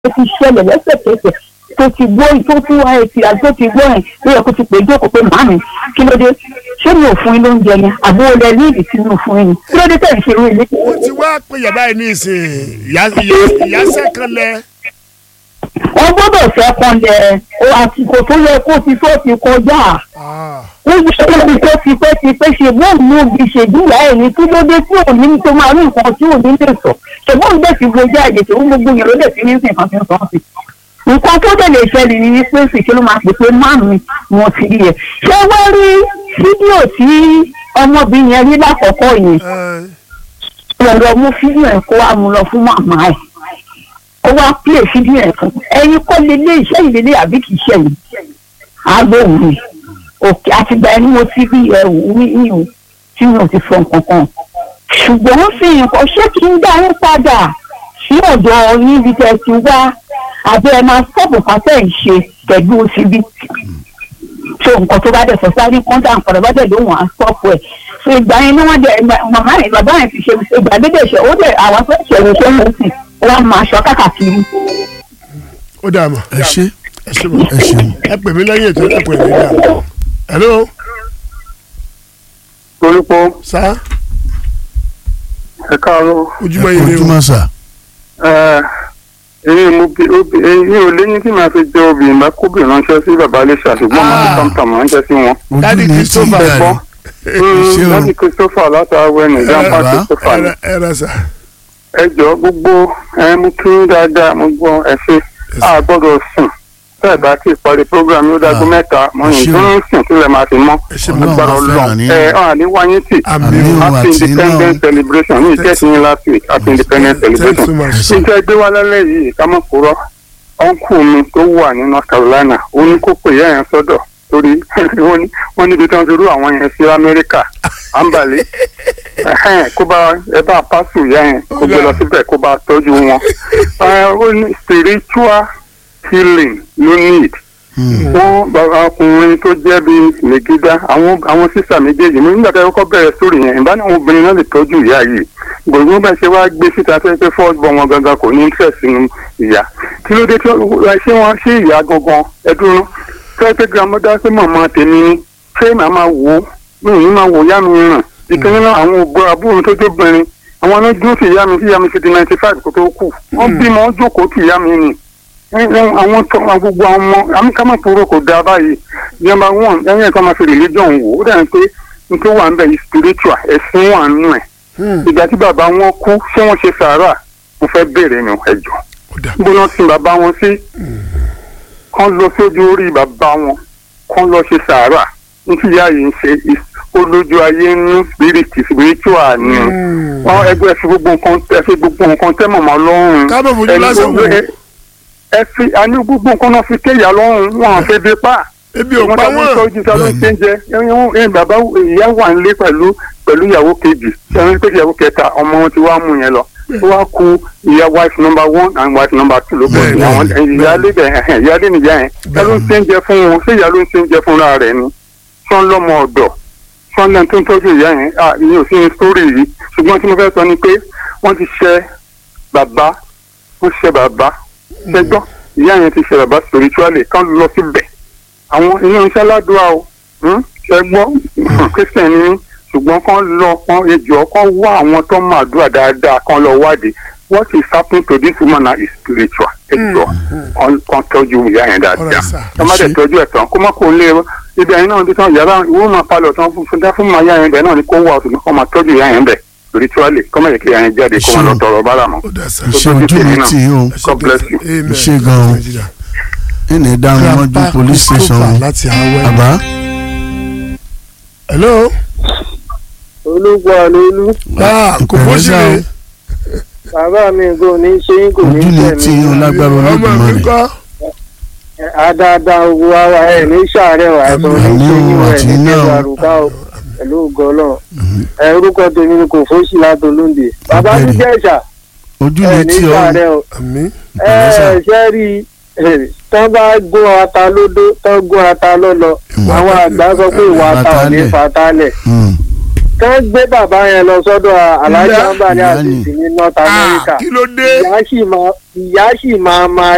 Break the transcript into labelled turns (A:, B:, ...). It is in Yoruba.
A: tó ti ṣẹlẹ̀ lẹ́sẹ̀kẹsẹ̀ tó ti gbọ́ tó ti wá etí àti tó ti gbọ́ ẹ̀ ló yẹ kó ti pè é jókòó pé màámi kí ló dé ṣé mi ò fún yín lóúnjẹ ni àbó olè ní ìdí tí mi ò fún yín ni kí ló dé tẹ̀ ń ṣe irú ilé.
B: ó ti wá pé yàrá yìí ní ìsìn ìyá sẹ́kànlẹ̀
A: wọ́n gbọ́dọ̀ fẹ́ kan lẹ̀ àsìkò tó yẹ kó ti tó ti kọjá ó yẹ kó ti tó ti pẹ́ ti pẹ́ ṣe bóun ní òbí ṣèdúrà ẹ̀ ní kí ló dé tí ò ní tó máa rí nǹkan tí ò ní lè sọ ṣùgbọ́n bẹ́ẹ̀ ti gbogbo àyè tó ń gbogbo yẹn ló dẹ̀ fi ní sìn kan fi ń sọ sí nǹkan tó dẹ̀ lè ṣẹlẹ̀ ní ní pé ṣèṣe ló máa pè pé máàmù wọn ti rí ẹ̀ ṣé wọ́n rí fídíò tí ọmọbìnrin yẹn rí lákọ̀ọ́kọ́ yẹn lọ́ọ́ mú fídíò ẹ̀ kó wá mú lọ fún màmá ẹ̀ ó wá pílè fídíò ẹ̀ fún ẹ̀yin kọ́ lélẹ̀ iṣẹ́ ìlélẹ̀ àbí kìí ṣe yìí agbóhùn mi òkè àtìgbà ẹni mo ti rí ẹ̀wù ní ìhù tí mi ò ti sọ nǹkan kan ṣùgbọ́n fi nǹkan ṣé kí n dá yín padà sí ọ̀dọ̀ yín bí tẹ́ ti wá àbí ẹ máa sọ́ọ̀bù pàtẹ́ ìṣe pẹ̀lú síbí so nǹkan tó bá dẹ̀ sọ sáré kọ́ńtà nǹkan tó bá dẹ̀ lóhùn à ń sọ́ọ̀bù ẹ̀ so ìgbà yẹn ni wọ́n dẹ̀ màmá yẹn bàbá yẹn ti ṣe ìgbà dédé ṣe ó dẹ̀ àwọn tó ṣe ìṣe ń sìn wọ́n máa ṣọ káàkiri.
B: ó dà mọ́
C: ẹ ṣe
B: ẹ ṣe mọ́
C: ẹ ṣeun.
B: ẹ pè mí lẹ́yìn ètò ẹ pè mí dà hello
D: orúkọ
B: sá
D: ẹ káàárọ̀
B: ojúmọ́ yìí ni o
C: ojúmọ́ sà
D: èyí mo bí èyí ò léyìn tí màá fi jẹ obìnrin bá kóbìnrin ránṣẹ́ sí bàbá Iléṣà ṣùgbọ́n màá fi
B: Ah.
D: tọ́mtọ́m ránṣẹ́ sí wọn.
C: ojú
B: Daddy
C: ni tí
B: Christopher.
C: ìgbà rẹ ṣé o
D: láti Christopher látàwẹ̀ ní grandpa
C: bàbá.
D: Christopher ni.
B: ẹ ẹ rẹ sà
D: ẹ jọ gbogbo ẹ mú kí n dáadáa mo gbọ́ ẹ ṣe a gbọ́dọ̀ sùn bẹ́ẹ̀ bá ti parí program yóò dágún
C: Ah.
D: mẹ́ta mo
C: Ẹ
D: ní
C: ṣeun.
D: tó ń sùn sílẹ̀ máa fi mọ́
B: ẹ ṣe
C: Ọlọ́run
B: mọ́
D: agbára
C: á fẹ́ràn
D: Ọlọ́run
C: ní.
D: ẹ ọ àní wáyé tì
B: àmì
C: Àmín.
B: o
C: Òun
D: happy
C: àti iná
D: independence
C: o.
D: celebration ní ìjẹ́sìn yín last week happy independence
B: thanks so
D: celebration
B: much
D: níta gbé wá lálẹ́ yìí ká mọ̀ kúrọ́ ọ̀nkù mi tó wà ní North Carolina ó ní kó pè yá yẹn sọ́dọ̀ torí wọ́n ní- wọ́n níbi tí wọ́n ti rú àwọn yẹn sí Amẹ́ríkà àǹbàlẹ́ ẹ̀hẹ́n, kó bá ẹ bá pásù yá yẹn kó gbé lọ síbẹ̀ kó bá tọ́jú wọn Ẹ, ó ní spiritual healing ló need
C: Hmm.
D: wọ́n bàbá ọkùnrin tó jẹ́ bíi lègídá àwọn àwọn sísà méjèèjì mi nígbà tí a kọ́kọ́ bẹ̀rẹ̀ sórí yẹn ìbá ní àwọn obìnrin náà lè tọ́jú ìyá yìí gbogbo bá ṣe wá gbé síta fẹ́ pé fọ́ọ̀sì bọ̀ wọn gangan kò ní interest nínú ìyá kí ló dé tí wọ́n ṣé wọ́n ṣé ìyá gangan ẹdúró fẹ́ pé grandmother pé màmá tèmi ni ṣé màá máa wò ó mi ò ní máa wò yá mi ràn ìkíní náà àwọn ògbó àbúrò tó jóbìnrin àwọn náà dúró sí ìyá mi sí ìyá mi fi di ninety five kó tó kù wọ́n bímọ wọ́n jókòó sí ìyá mi nì àwọn tó àwọn gbogbo àwọn ọmọ amúkámọ́tòrò kò dáa báyìí number one ẹ̀yìn ẹ̀ka máa fi religion wò ó dàbí pé n tó wà ń bẹ̀ yìí spiritual ẹ̀sìn wà nù ẹ̀ ìgbà tí bàbá wọn kú ṣé wọ́n ṣe sàárà mo fẹ́ béèrè nù ẹ̀jọ̀
B: ó dà
D: níbo náà sin bàbá wọn sí kán lọ sójú orí bàbá wọn kán lọ ṣe sàárà nítorí ìyá yìí ń ṣe is- olójú ayé ń spirit spiritual ni wọn ẹgbẹ́ ẹ fi gbogbo nǹkan ẹ fi gbogbo nǹkan tẹ́ mọ̀mọ́ lọ́rùn
B: ká mọ̀ fojú
D: ẹni
B: lásán
D: gbogbo
B: wò
D: ẹ- ẹ fi àní gbogbo nǹkan náà fi kéyà lọ́rùn wọn àfẹ́ bí pa
B: ebi ò
D: wọn
B: pa
D: tàbí
B: wọ́n
D: tọ́jú ta ló ń ṣe ń jẹ ẹyin ẹyin bàbá ìyá wà nílé pẹ̀lú pẹ̀lú ìyàwó kejì ẹyin pé ìyàwó kẹta ọmọ wọn ti wá mú yẹn lọ ó wá ku ìyá wife number one and wife number two ló bọ̀
B: Bẹ́ẹ̀
D: sí
B: ni.
D: àwọn ìyáálé bẹ̀ ẹ̀hẹ̀ ìyáálé nìyá yẹn ẹ ló ń ṣe ń jẹ fún wọn ṣé ìyá ló ń ṣe ń jẹ fúnra rẹ̀ ni sọ́n lọ́mọ ọ̀dọ̀ sọ́n lẹ́nu tó ń tọ́jú ìyá yẹn à ìyẹn ò sí ní sórí yìí ṣùgbọ́n tí mo fẹ́ sọ ni pé wọ́n ti ṣe bàbá wọ́n ṣe bàbá ṣẹgbọ́n ìyá yẹn ti ṣe bàbá spiritually kán lọ síbẹ̀ àwọn ilé iṣẹ́ ládùúgbà o hmm? ṣẹgbọ́n christian ni mí, ṣùgbọ́n kán lọ kán ejò kán wá àwọn tó máa dúrà dáadáa kán lọ wádìí what is happening to this woman now is spiritual ejò kán kán tọ́jú ìyá yẹn dáadáa
B: Alright, sir.
D: kán má dẹ̀
C: Ṣé-
D: tọ́jú ẹ̀ tán kó má kó lé ibi ẹ̀yin náà bí tán yàrá ìwé máa palọ̀ tán fún fún fún máa yá yẹn bẹ̀ náà ni kó wà ọ̀tún kó máa tọ́jú ìyá yẹn bẹ̀ spiritually kó má yẹ kí ìyá yẹn jáde kó má lọ
C: Ṣé-
D: tọrọ bára mọ́.
B: ó dà sà
C: ṣe ojú mi tì í o
D: God bless you.
B: Amen.
C: Ṣé gan-an. ẹnì dáhùn mọ́jú
B: Grandpa
C: police station
B: Christopher
C: o.
B: láti àwẹ̀
C: bàbá
B: hello
E: ológun àlóolú
B: ah kò bó ṣe
C: Ìpẹ̀lẹ́
B: lè
E: bàbá mi kò ní ṣe yín kò ní
C: ojú ni tí
E: tẹ̀mí
C: o lágbára
B: ọmọ mi
C: olódùmarè
B: kọ́
E: àdáadáa owó ara ẹ̀ ní sàárẹ̀ wà ẹ̀ tó ní
C: Àmín
E: ṣe yín
C: o,
E: ẹ̀
C: àti
E: ní
C: iná o.
E: tẹ̀wé àrùbá o pẹ̀lú ògo Ọlọ́run ẹ̀ orúkọ tèmi ni kò fóṣì látolóńdè bàbá mi
C: Ọ̀gbẹ́ni.
E: jẹ̀ṣà
C: ojú
E: ẹ̀
C: ni
E: ní
C: tí o
E: sàárẹ̀ o
B: àmì
C: Ìpẹ̀lẹ́ sà.
E: ẹ̀ ṣe rí i tán bá gún ata lódó tán gún ata lọ́lọ́
C: Ìwà
E: àwọn àgbà sọ pé ìwà ata ò ní
C: Fatalẹ̀.
E: fatalẹ̀
C: Hmm.
E: kán gbé bàbá yẹn lọ sọ́dọ̀ alájà
B: Ìyá-
E: ń bà ní
C: ìyá
E: àṣìṣe
C: ni.
E: ní North
B: ah
E: America
B: kí ló dé
E: ìyá sì máa ìyá sì máa máa